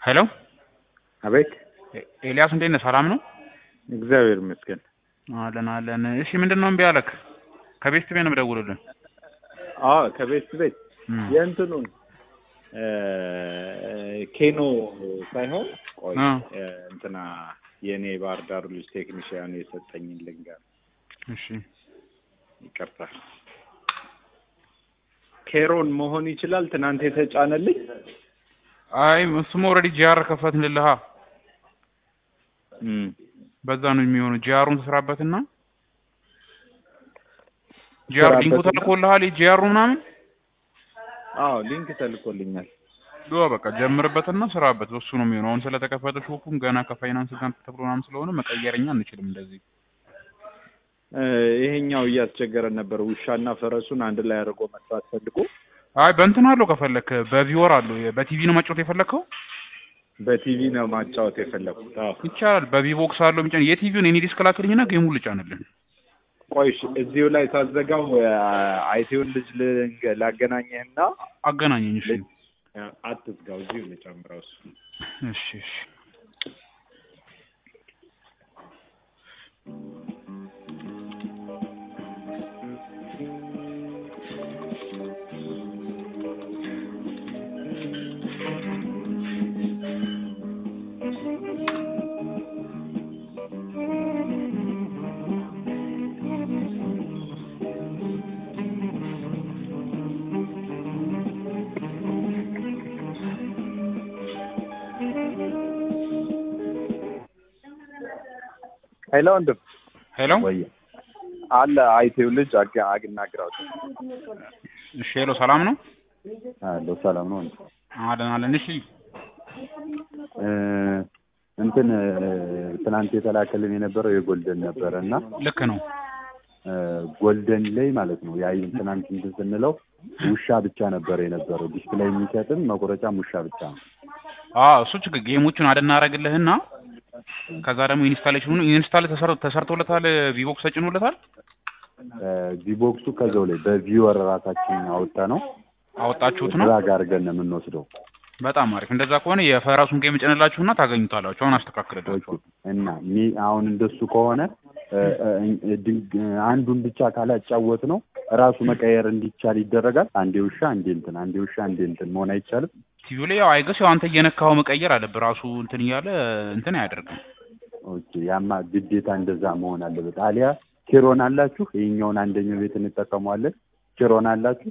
ሄሎ አቤት ኤ- ኤልያስ እንዴት ነህ? ሰላም ነው? እግዚአብሔር ይመስገን። አለን አለን። እሺ ምንድን ነው እምቢ አለክ? ከቤት ቤት ነው የምደውልልህ። አዎ ከቤት ቤት እም፣ የእንትኑን እ፣ ኬኖ ሳይሆን ቆይ አ፣ እ፣ እንትና የእኔ ባህር ዳሩ ልጅ ቴክኒሽያኑ የሰጠኝን ልንገር። እሺ ይቅርታ ኬሮን መሆን ይችላል። ትናንት የተጫነልኝ አይ እሱም ኦልሬዲ ጂአር ከፈትንልሃ እም፣ በዛ ነው የሚሆነው። ጂአሩን ትስራበትና ጂአር ሊንኩ ስራበትና- ተልኮልሃል። ጂአሩ ምናምን አዎ ሊንክ ተልኮልኛል። ዶ በቃ ጀምርበትና ስራበት። እሱ ነው የሚሆነው። አሁን ስለተከፈተ ሾፑም ገና ከፋይናንስ ጋር ተብሎ ምናምን ስለሆነ መቀየረኛ አንችልም እንደዚህ እ፣ ይሄኛው እያስቸገረን ነበር። ውሻና ፈረሱን አንድ ላይ አድርጎ መስራት ፈልጎ አይ በእንትን አለው ከፈለክ በቪወር አለው። በቲቪ ነው መጫወት የፈለግከው በቲቪ ነው ማጫወት የፈለኩት። አዎ ይቻላል። በቪቦክስ አለው የሚጫን የቲቪውን የኔ ዲስክ ላክልኝና ጌሙን ልጫንልን። ቆይ እሺ፣ እዚሁ ላይ ሳዘጋው አይቲውን ልጅ ልንገ- ላገናኘህና አገናኘኝ። እሺ አትዝጋው፣ እዚሁ ልጨምረው እሱ እሺ እሺ ሄሎ ወንድም ሄሎ ወይ አለ አይቴው ልጅ አግ አግናግራው እሺ ሄሎ ሰላም ነው አሎ ሰላም ነው ወንድም አለን አለን። እሺ እ እንትን እ፣ ትናንት የተላከልን የነበረው የጎልደን ነበረ እና ልክ ነው። እ፣ ጎልደን ላይ ማለት ነው ያ ትናንት እንትን ስንለው ውሻ ብቻ ነበረ የነበረው ዲስፕሌይ የሚሰጥም መቁረጫም ውሻ ብቻ ነው። አዎ እሱ ችግር ጌሞቹን አደናረግልህና ከዛ ደግሞ ኢንስታሌሽኑ ኢንስታል ተሰር- ተሰርቶለታል። ቪቦክስ ተጭኖለታል። ቪቦክሱ ከዛው ላይ በቪወር ራሳችን አወጣ ነው አወጣችሁት ነው። ድራግ አድርገን ነው የምንወስደው። በጣም አሪፍ። እንደዛ ከሆነ የፈራሱን ጌም ጭንላችሁና ታገኙታላችሁ። አሁን አስተካክልላችኋል። እና ሚ አሁን እንደሱ ከሆነ እ፣ እ፣ ድንግ- አንዱን ብቻ ካላጫወት ነው ራሱ መቀየር እንዲቻል ይደረጋል። አንዴ ውሻ አንዴ እንትን፣ አንዴ ውሻ አንዴ እንትን መሆን አይቻልም። ቲቪው ላይ ያው አይገስ ያው አንተ እየነካኸው መቀየር አለብህ። ራሱ እንትን እያለ እንትን አያደርግም። ኦኬ፣ ያማ ግዴታ እንደዛ መሆን አለበት። አሊያ ኪሮን አላችሁ? ይሄኛውን አንደኛው ቤት እንጠቀመዋለን። ኪሮን አላችሁ?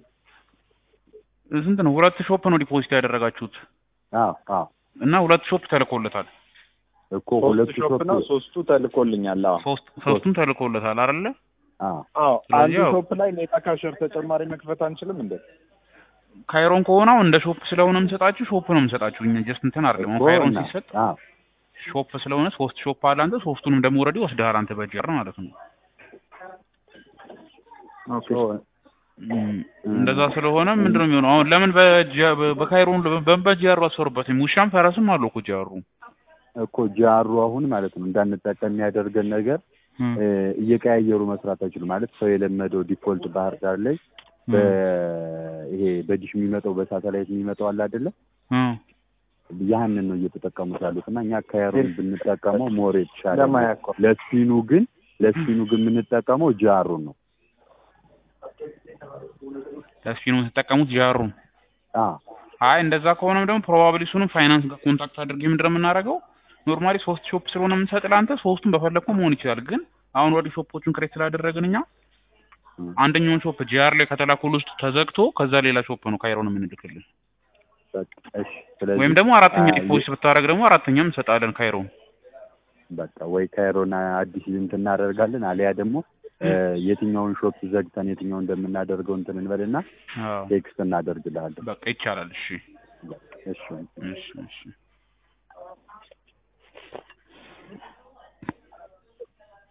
ስንት ነው? ሁለት ሾፕ ነው ዲፖዚት ያደረጋችሁት አዎ አዎ፣ እና ሁለት ሾፕ ተልኮለታል። እኮ ሶስት ሁለቱ ሾፕ ሾፕ ነው፣ ሶስቱ ተልኮልኛል። አዎ ሶስት ሶስቱም ተልኮለታል አይደለ? አዎ አዎ፣ ስለዚህ አንዱ ያው- ሾፕ ላይ ኔታ ካሸር ተጨማሪ መክፈት አንችልም እንዴ? ካይሮን ከሆነ አሁን እንደ ሾፕ ስለሆነ የምሰጣችሁ ሾፕ ነው የምሰጣችሁ። እኛ ጀስት እንትን አይደለም። አሁን እኮ ካይሮን እና- ሲሰጥ አዎ ሾፕ ስለሆነ ሶስት ሾፕ አለ። አንተ ሶስቱንም ደግሞ ኦልሬዲ ወስደሃል አንተ በጀር ማለት ነው። ኦኬ እም፣ እንደዛ ስለሆነ ምንድን ነው የሚሆነው? አሁን ለምን በጀ- በካይሮን በምን በጀር አሰሩበትም? ውሻም ፈረስም አለው እኮ ጀሩ። እኮ ጃሩ አሁን ማለት ነው እንዳንጠቀም የሚያደርገን ነገር እም፣ እ፣ እየቀያየሩ መስራት አይችሉም። ማለት ሰው የለመደው ዲፎልት ባህር ዳር ላይ እም፣ በይሄ በዲሽ የሚመጣው በሳተላይት የሚመጣው አለ አይደለ? እም። ያንን ነው እየተጠቀሙት ያሉት እና እኛ ካይሮን ብንጠቀመው ሞር የተሻለ ነው። ለማያኮ ለስፒኑ ግን ለስፒኑ ግን የምንጠቀመው ጃሩን ነው። ለስፒኑ የምትጠቀሙት ጃሩን። አ አይ እንደዛ ከሆነም ደግሞ ፕሮባብሊ እሱንም ፋይናንስ ጋር ኮንታክት አድርጌ ምንድን ነው የምናደርገው? ኖርማሊ ሶስት ሾፕ ስለሆነ የምንሰጥ ለአንተ ሶስቱም በፈለግከው መሆን ይችላል። ግን አሁን ወዲህ ሾፖቹን ክሬት ስላደረግን እኛ እም። አንደኛውን ሾፕ ጂአር ላይ ከተላኩል ውስጥ ተዘግቶ ከዛ ሌላ ሾፕ ነው ካይሮን የምንልክልን። በቃ እሺ። ስለዚህ ወይም ደግሞ አራተኛ አ፣ ዲፖዚት ብታደርግ ደግሞ አራተኛም እንሰጣለን ካይሮን። በቃ ወይ ካይሮን አዲስ እንትን እናደርጋለን አሊያ ደግሞ እ፣ የትኛውን ሾፕ ዘግተን የትኛውን እንደምናደርገው እንትን እንበልና አዎ ቴክስት እናደርግልሃለን። በቃ ይቻላል። እሺ እሺ እሺ እሺ